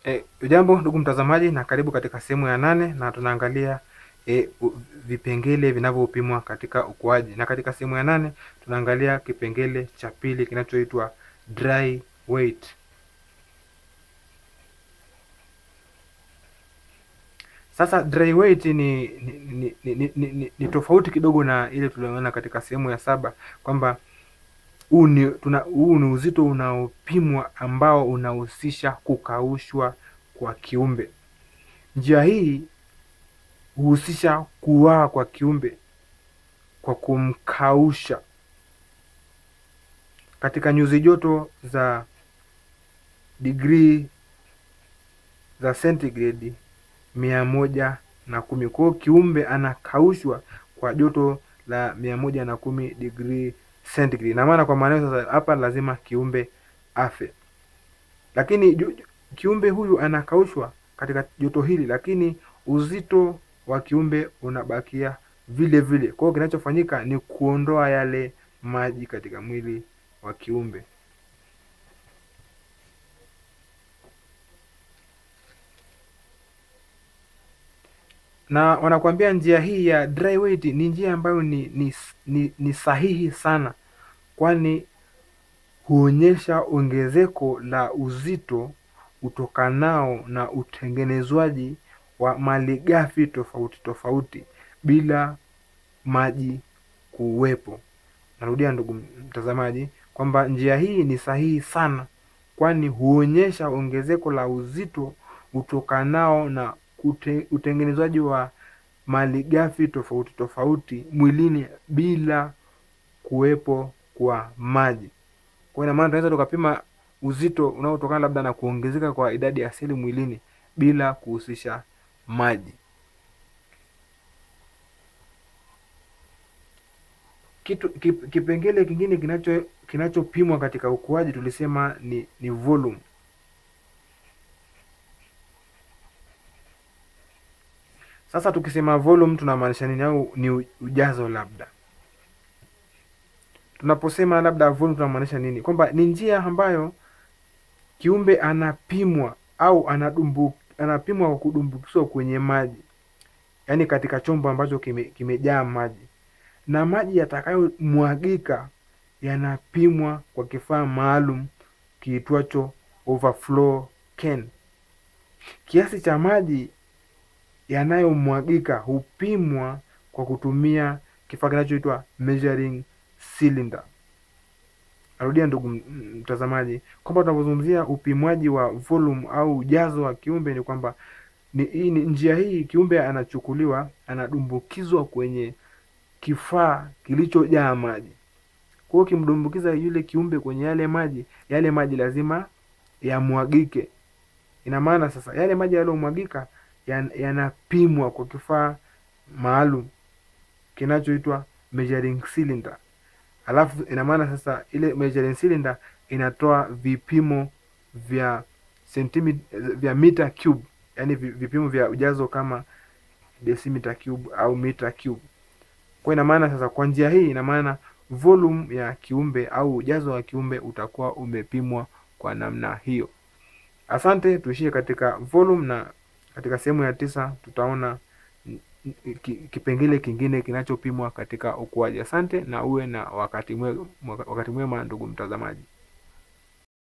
E, jambo ndugu mtazamaji, na karibu katika sehemu ya nane na tunaangalia e, u- vipengele vinavyopimwa katika ukuaji, na katika sehemu ya nane tunaangalia kipengele cha pili kinachoitwa dry weight. Sasa dry weight ni ni, ni, ni, ni, ni, ni, ni tofauti kidogo na ile tulioona katika sehemu ya saba kwamba huu ni tuna huu ni uzito unaopimwa ambao unahusisha kukaushwa kwa kiumbe. Njia hii huhusisha kuwaa kwa kiumbe kwa kumkausha katika nyuzi joto za digrii za sentigredi mia moja na kumi. Kwa hiyo kiumbe anakaushwa kwa joto la mia moja na kumi digrii centigrade. Na maana kwa maana hiyo sasa hapa lazima kiumbe afe, lakini ju- ju- kiumbe huyu anakaushwa katika joto hili, lakini uzito wa kiumbe unabakia vile vile. Kwa hiyo kinachofanyika ni kuondoa yale maji katika mwili wa kiumbe. na wanakuambia njia hii ya dry weight ni njia ambayo ni, ni, ni, ni sahihi sana, kwani huonyesha ongezeko la uzito utokanao na utengenezwaji wa malighafi tofauti tofauti bila maji kuwepo. Narudia ndugu mtazamaji, kwamba njia hii ni sahihi sana, kwani huonyesha ongezeko la uzito utokanao na ute, utengenezwaji wa malighafi tofauti tofauti mwilini bila kuwepo kwa maji. Kwa ina maana tunaweza tukapima uzito unaotokana labda na kuongezeka kwa idadi ya seli mwilini bila kuhusisha maji. Kitu kip, kipengele kingine kinacho kinachopimwa katika ukuaji tulisema ni, ni volume. Sasa tukisema volume tunamaanisha nini au ni u- ujazo labda? Tunaposema labda volume tunamaanisha nini? Kwamba ni njia ambayo kiumbe anapimwa au anadumbu, anapimwa kwa kudumbukizwa kwenye maji, yaani katika chombo ambacho kime, kimejaa maji, na maji yatakayomwagika yanapimwa kwa kifaa maalum kiitwacho overflow can. Kiasi cha maji yanayomwagika hupimwa kwa kutumia kifaa kinachoitwa measuring cylinder. Narudia ndugu m- m- mtazamaji, kwamba tunapozungumzia upimwaji wa volume au ujazo wa kiumbe ni kwamba ni, hii ni njia hii kiumbe anachukuliwa anadumbukizwa kwenye kifaa kilichojaa maji. Kwa hiyo ukimdumbukiza yule kiumbe kwenye yale maji, yale maji lazima yamwagike. Ina maana sasa yale maji yaliyomwagika yan- yanapimwa kwa kifaa maalum kinachoitwa measuring cylinder. Alafu ina maana sasa ile measuring cylinder inatoa vipimo vya centimi, vya meter cube, yani vipimo vya ujazo kama decimeter cube au meter cube. Kwa ina maana sasa, kwa njia hii, ina maana volume ya kiumbe au ujazo wa kiumbe utakuwa umepimwa kwa namna hiyo. Asante, tuishie katika volume na katika sehemu ya tisa tutaona n- n- ki- kipengele kingine kinachopimwa katika ukuaji. Asante na uwe na wakati mwema, wakati mwema ndugu mtazamaji.